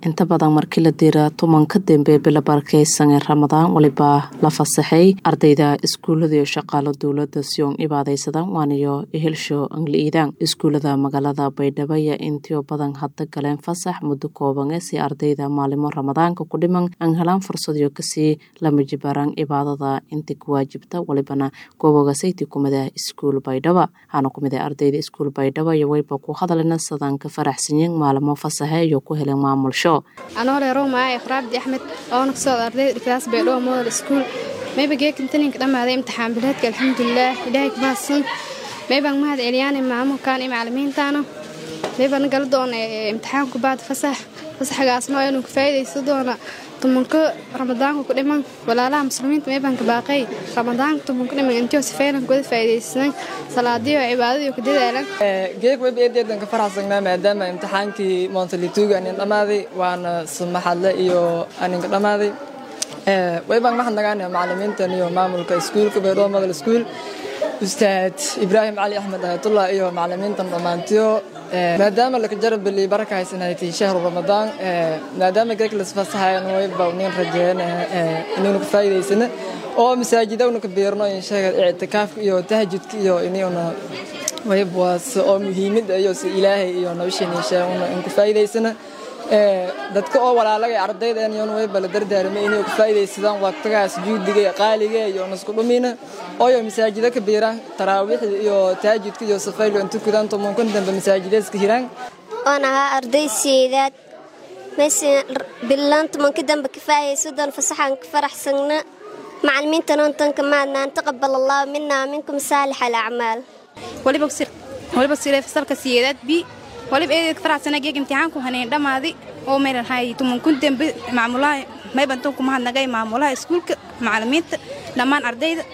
inta badan markii la diira tumanka dambe bila barakeysan ee ramadaan waliba la fasaxay ardayda iskuulada iyo shaqaalo dowlada siyon ibaadeysadan waaniyo ehelsho angliidan iskuulada magaalada baydhabo iyo intio badan hadda galeen fasax muddo kooban ee si ardayda maalimo ramadaanka ku dhiman aan helaan fursadiyo kasii lama jibaaraan cibaadada inta ku waajibta walibana gooboga sayti kumida iskuul baydhaba waxaana kumid ardayda iskuul baydhabo iyo wayba ku hadalina sadaan ka faraxsanyiin maalimo fasaxe iyo ku heleen maamulsho anoole rowmaa iqraabdi axmed oona kasoo ardayda dhigtaas baydhabo modal iskuul mayba geekantaninka dhammaaday imtixaan bileedka alxamdulilaah ilaahay kumahadsan maybaan mahad celiyaan maamulkan iyo macalimiintaana maybaan gala doona imtixaanku baad fasax fasaxgaasna oo inuu ka faa'idaysto doona tumanka ramadaanka ku dhiman walaalaha muslimiinta maybaanka baaqay ramadaanka tumanka dhiman intio sifeynan kuwada faa'iidaysanan salaadiyo cibaadadiyo ku dadaalan geeg web eedeedan ka faraxsanaa maadaama imtixaankii montalituga anin dhammaaday waana samaxadle iyo aninka dhammaaday waybaan maxad nagaana macalimiintan iyo maamulka iskuulka baydhabo modal iskuul ustaad ibraahim cali axmed ayatullah iyo macalimiintan dhammaantiyo maadaama laka jarabeli baraka haysanaytay shahru ramadaan maadaama geeg lasfasahayan wayba nin rajeyn inaynu ka faa'iidaysana oo masaajidawna ka beerno insheega ictikaafka iyo tahajudka iyo inayuna waybaas oo muhiimada iyo si ilaahay iyo nolosheena insheeguna in ka faa'iidaysana dadka oo walaalaga ardaydan iyon wayba la dardaarmay inay ka faa'iidaysadaan waqtigaas juudiga qaaliga iyo nasku dhumina ooyo masaajida ka biiraan taraawiixda iyo taajudka iyo safaylo inta kudaan tobankan dambe masaajideeska hiraan oon ahaa arday sideedaad mayse bilaan tobanka dambe ka faa'idaysadoon fasaxaan ka faraxsagna macalimiinta noontanka maadnaan taqabal allahu minaa minkum saalix alacmaal waliba siree fasalka sideedaad b waliba eedeed ka faraxsana geeg imtixaanku haneen dhammaaday oo maylahay tumankun dembe maamulaha maybantan ku mahadnagay maamulaha iskuulka macalimiinta dhammaan ardayda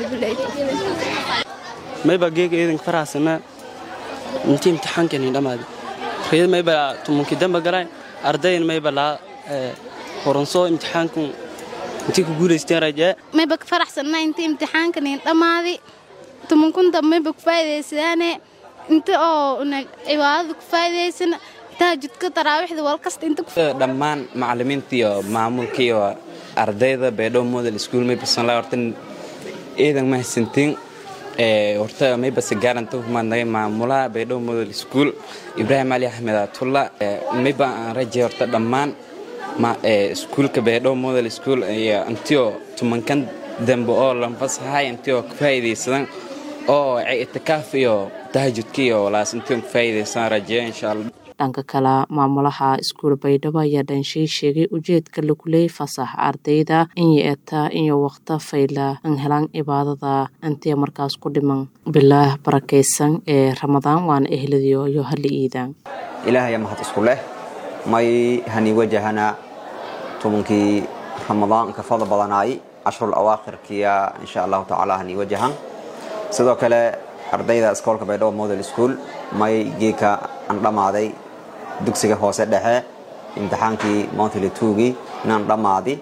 mayba geega eedanka faraxsana intii imtixaanka haneen dhammaaday reed mayba tumankii dembe galaan ardayn mayba laa horansoo imtixaanku intii ku guulaysteen rajaa mayba ka faraxsanaa intii imtixaanka haneen dhammaaday tumankun dambe mayba ku faa'iidaysadaane inta oo cibaadada ku faa'iidaysana tahajudka taraawiixda walkasta inta dhammaan macalimiinta iyo maamulka iyo ardayda baydhabo model school mayba sanlaa horta eedan mahadsantiin horta mayba sigaaranta kumaadnagay maamulaha baydhabo model school ibraahim cali axmed atulla mayba aan rajay horta dhammaan iskuulka baydhabo model school iyo intio tumankan dambe oo lanfasahay intio ka faa'iidaysadan oo itikaaf iyo tahajudka iyo walaasintiin ku faa'iidaysan rajeeya insha allah dhanka kale maamulaha iskuul baydhabo ayaa dhanshay sheegay ujeedka lagu leeyay fasax ardayda in yeetaa iyo waqta fayla an helaan cibaadada intii markaas ku dhiman bilaah barakaysan ee ramadaan waana ehladiyo iyo hali iidaan ilaahaya mahad isku leh may hani wajahana tobankii ramadaan ka fadl badanaay cashrul awaakhirkiya insha allahu tacaala hani wajahan sidoo kale ardayda iskoolka baydhabo model school may geeka aan dhammaaday dugsiga hoose dhexe imtixaankii montly tugii inaan dhammaadi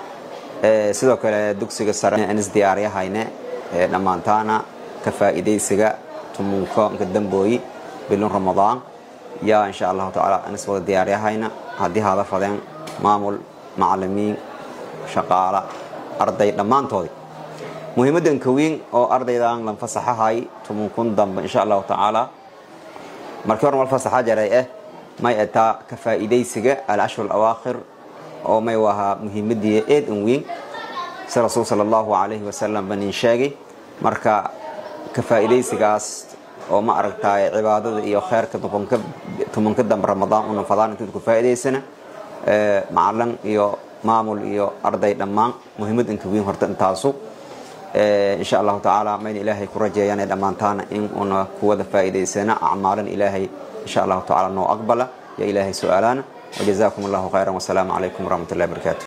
sidoo kale dugsiga sare aan isdiyaaryahayne dhammaantaana ka faa'iidaysiga tumunko nka dambooyi bilun ramadaan yaa insha allahu tacaala aan is wada diyaaryahayna haddii hada fadeen maamul macalimiin shaqaala arday dhammaantoodii muhiimaddan kawiin oo ardaydan lan fasaxahay tumunkun dambe insha allahu tacaala markii hore mal fasaxa jaray eh may etaa ka faa'iidaysiga alcashru alawaakhir oo may wahaa muhiimadii eed an weyn si rasuul sala allahu calayhi wasalam ba nin sheegay marka ka faa'iidaysigaas oo ma aragtaay cibaadada iyo kheyrka tumanka dambe ramadaan una fadaan intayd ku faa'iidaysana macalin iyo maamul iyo arday dhammaan muhiimad inka weyn horta intaasu insha allahu tacaala mayna ilaahay ku rajeeyaan dhammaantaana in una kuwada faa'iidaysana acmaalan ilaahay insha allahu tacaala noo aqbala ya ilaahay su'aalaana wajazaakum allahu khayran wasalaamu calaykum waraxmat ullahi barakaatu